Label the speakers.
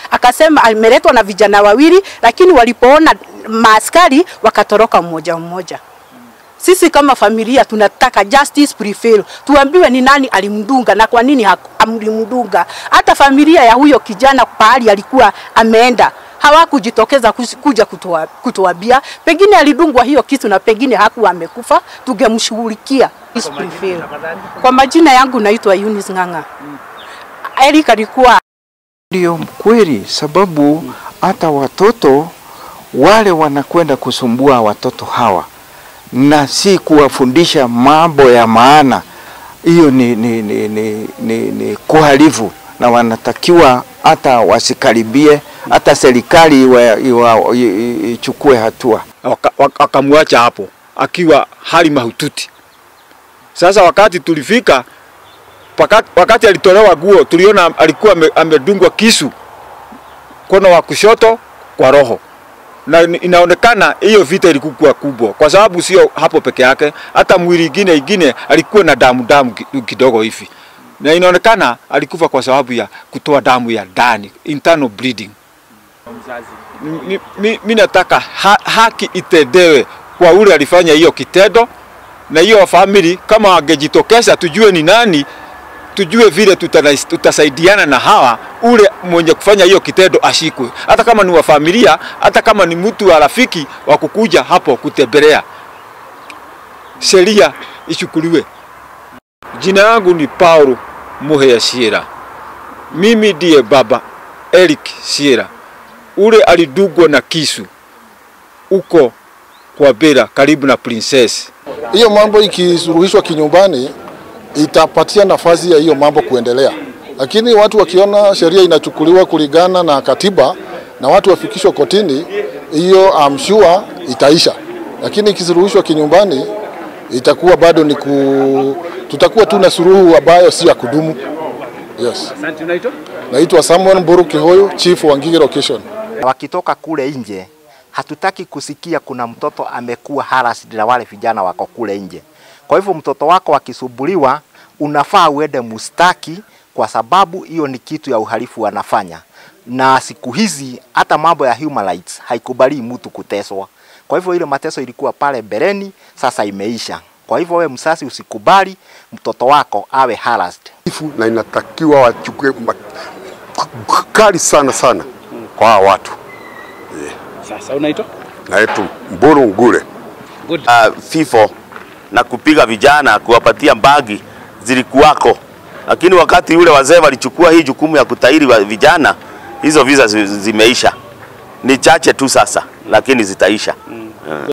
Speaker 1: akasema ameletwa na vijana wawili, lakini walipoona maaskari wakatoroka mmoja mmoja. Sisi kama familia tunataka justice prevail, tuambiwe ni nani alimdunga na kwa nini haku- alimdunga. Hata familia ya huyo kijana pahali alikuwa ameenda hawakujitokeza kus- kuja kutua- kutuambia, pengine alidungwa hiyo kitu na pengine hakuwa amekufa, tungemshughulikia. Justice prevail. Kwa majina yangu naitwa Eunice Ng'ang'a. Eric alikuwa
Speaker 2: Ndio kweli, sababu hata watoto wale wanakwenda kusumbua watoto hawa na si kuwafundisha mambo ya maana, hiyo ni, ni, ni, ni, ni, ni kuhalifu, na wanatakiwa hata wasikaribie, hata serikali iwa- iwa- i- i- ichukue hatua.
Speaker 3: Waka- waka- wakamwacha hapo akiwa hali mahututi. Sasa wakati tulifika wakati, wakati alitolewa guo tuliona alikuwa ame- amedungwa kisu mkono wa kushoto kwa roho, na ni- inaonekana hiyo vita ilikuwa kubwa, kwa sababu sio hapo peke yake, hata mwili ingine ingine alikuwa na damu damu ki- kidogo hivi, na inaonekana alikufa kwa sababu ya kutoa damu ya ndani, internal bleeding. Mi, mi, mi nataka ha, haki itendewe kwa ule alifanya hiyo kitendo, na hiyo family kama wangejitokeza, tujue ni nani, tujue vile tutana- tutasaidiana na hawa, ule mwenye kufanya hiyo kitendo ashikwe, hata kama ni wa familia, hata kama ni mtu wa rafiki wa kukuja hapo kutembelea, sheria ichukuliwe. Jina yangu ni Paulo Muhea Shiera, mimi ndiye baba Eric Shiera ule alidugwa na kisu uko kwa Bera karibu na Princess.
Speaker 4: hiyo mambo ikisuluhishwa kinyumbani itapatia nafasi ya hiyo mambo kuendelea, lakini watu wakiona sheria inachukuliwa kulingana na katiba na watu wafikishwa kotini, hiyo I'm sure itaisha, lakini ikisuluhishwa kinyumbani itakuwa bado ni ku... tutakuwa tu na suluhu ambayo si ya kudumu. Yes. Naitwa Samuel Mburu Kihoyo, Chief wa Ngigi Location.
Speaker 5: wakitoka kule nje, hatutaki kusikia kuna mtoto amekuwa harassed na wale vijana wako kule nje. Kwa hivyo mtoto wako akisumbuliwa, unafaa uende mustaki, kwa sababu hiyo ni kitu ya uhalifu wanafanya, na siku hizi hata mambo ya human rights haikubali mtu kuteswa. Kwa hivyo ile mateso ilikuwa pale mbeleni, sasa imeisha. Kwa hivyo we msasi usikubali mtoto wako awe harassed.
Speaker 6: Ifu na inatakiwa wachukue ma- kali sana sana kwa hawa watu.
Speaker 7: Sasa unaitwa
Speaker 6: Naitwa Mburu Ngure.
Speaker 7: good.
Speaker 8: uh, FIFO na kupiga vijana kuwapatia mbagi zilikuwako, lakini wakati yule wazee walichukua hii jukumu ya kutahiri wa vijana, hizo visa zi- zimeisha. Ni chache tu sasa, lakini zitaisha.